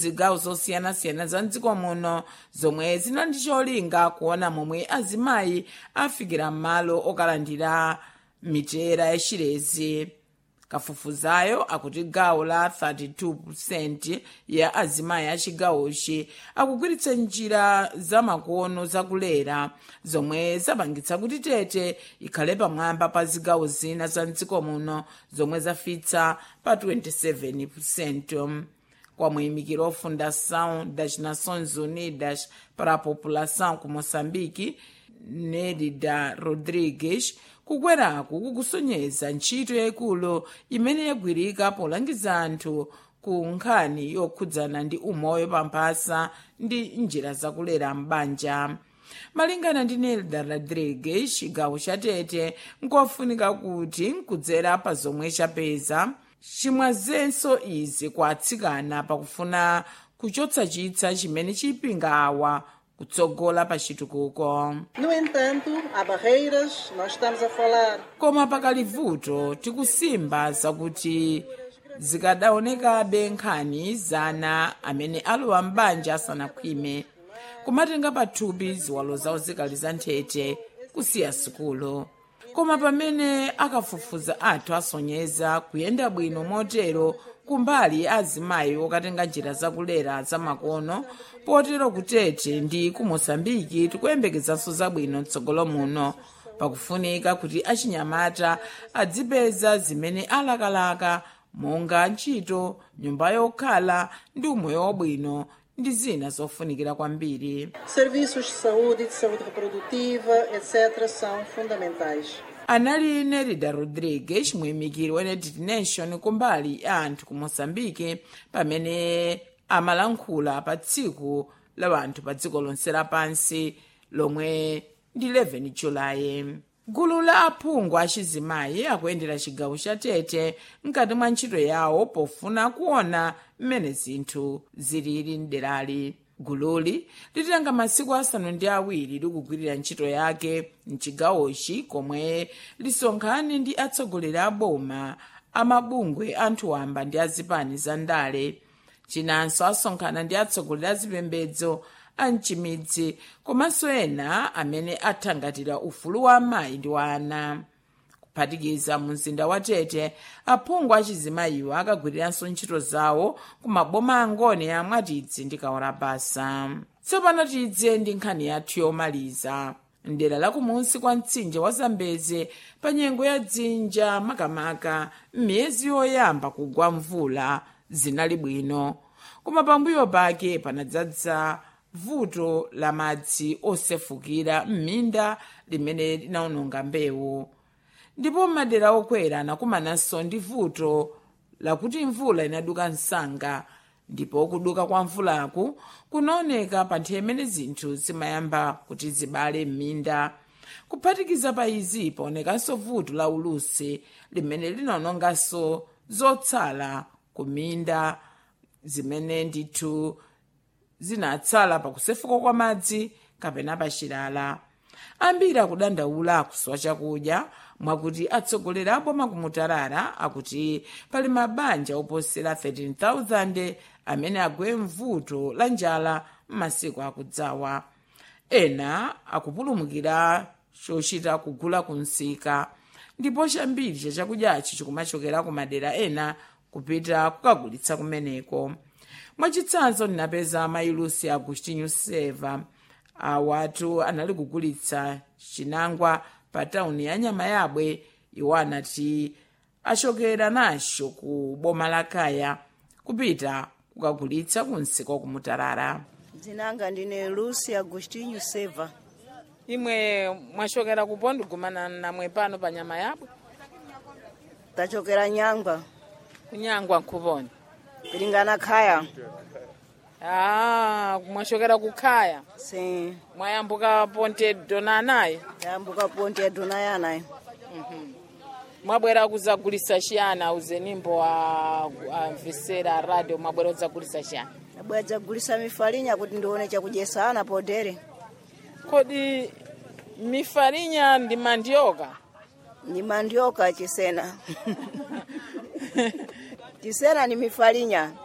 zigawo zosiyanasiyana za mdziko muno zomwe zina ndi cholinga kuona momwe azimayi afikira m'malo okalandira mitera yachilezi kafufuzayo akuti gawo la 32% ya azimayi a chigawochi akugwiritsa njira zamakono zakulera zomwe zapangitsa kuti tete ikhale pamwamba pa zigawo zina za mdziko muno zomwe zafitsa pa 27% kwa muyimikiro wa fundação das nações unidas para a população ku moçambique nerida rodrigues kukweraku kukusonyeza ntchito yayikulu imene yagwirika polangiza anthu ku nkhani yokhudzana ndi umoyo pamphasa ndi njira zakulera m'banja malingana ndi nelda rodrigues chigawo cha tete nkofunika kuti nkudzera pa zomwe chapeza chimwazenso izi kwa atsikana pakufuna kuchotsa chitsa chimene chipinga awa kutsogola pa chitukuko No entanto, há barreiras, nós estamos a falar koma pakali vuto tikusimba zakuti zikadaonekabe nkhani zana amene alowa m'banja asanakhwime kumatenga pathupi ziwalo zawo zikali za nthete kusiya sukulu koma pamene akafufuza athu asonyeza kuyenda bwino motero kumbali azimayi okatenga njira zakulera zamakono potero kutete ndi ku moçambike tikuyembekezanso zabwino mtsogolo muno pakufunika kuti achinyamata adzipeza zimene alakalaka monga ntchito nyumba yokhala ndi umoyo wabwino ndi zina zofunikira kwambiri serviços de saúde e de saúde reprodutiva, etc., são fundamentais. anali nerida rodrigues muyimikiri wa united nation kumbali ya anthu ku moçambike pamene amalankhula pa tsiku la anthu pa dziko lonse lapansi lomwe ndi 11 julayi gulu la aphungu achizimayi akuyendera chigawo cha tete mkati mwa ntchito yawo pofuna kuona mmene zinthu zilili mderali gululi litenga masiku asanu ndi awiri likugwirira ntchito yake mchigawochi komwe lisonkhane ndi atsogoleri a boma amabungwe anthu wamba ndi azipani za ndale chinanso asonkhana ndi atsogoleri a zipembedzo a mchimidzi komanso ena amene athangatira ufulu wa amayi ndi wa ana kuphatikiza mu mzinda wa tete aphungu achizimayiwo akagwiriranso ntchito zawo ku maboma angone a mwatidzi ndi kaorabasa tsopano tidze ndi nkhani yathu yomaliza mdera lakumunsi kwa mtsinje wa zambeze pa nyengo ya dzinja makamaka m'miyezi yoyamba kugwa mvula zinali bwino koma pambuyo pake panadzadza vuto la madzi osefukira m'minda limene linawononga mbewu ndipo madera okwera anakumananso ndi vuto lakuti mvula inaduka msanga ndipo kuduka kwa mvulaku kunaoneka pa nthawi imene zinthu zimayamba kuti zibale m'minda kuphatikiza pa izi paonekanso vuto la ulusi limene linawononganso zotsala ku minda zimene ndithu zinatsala pakusefuka kwa madzi kapena pachilala ambiri akudandaula kusowa chakudya mwakuti atsogoleri a boma kumutarara akuti pali mabanja oposera 13,000 amene agwe mvuto la njala m'masiku akudzawa ena akupulumukira chochita kugula kunsika ndipo chambiri cha chakudyachi chikumachokera ku madera ena kupita kukagulitsa kumeneko mwachitsanzo ndinapeza mailusi agustinho seva awatu anali kugulitsa chinangwa pa tawuni ya nyama yabwe iwo anati achokera nacho ku boma la kaya kupita kukagulitsa kunsika kumutarara dzinanga ndine lucy agostinho seva imwe mwachokera kupo ndigumana namwe pano pa nyama yabwe tachokera nyangwa kunyangwa nkuponi pilingana khaya ah mwachokera kukhaya si mwayambuka ponte dona anayi yambuka ponte ya dona yanayi mwabwera kuzagulisa chiyana uzenimbo a, a mvesera radio mwabwera kuzagulisa chiyana abwera dzagulisa mifalinya kuti ndione chakudyesa ana podere kodi mifalinya ndi mandioka ni mandioka chisena chisena ni mifalinya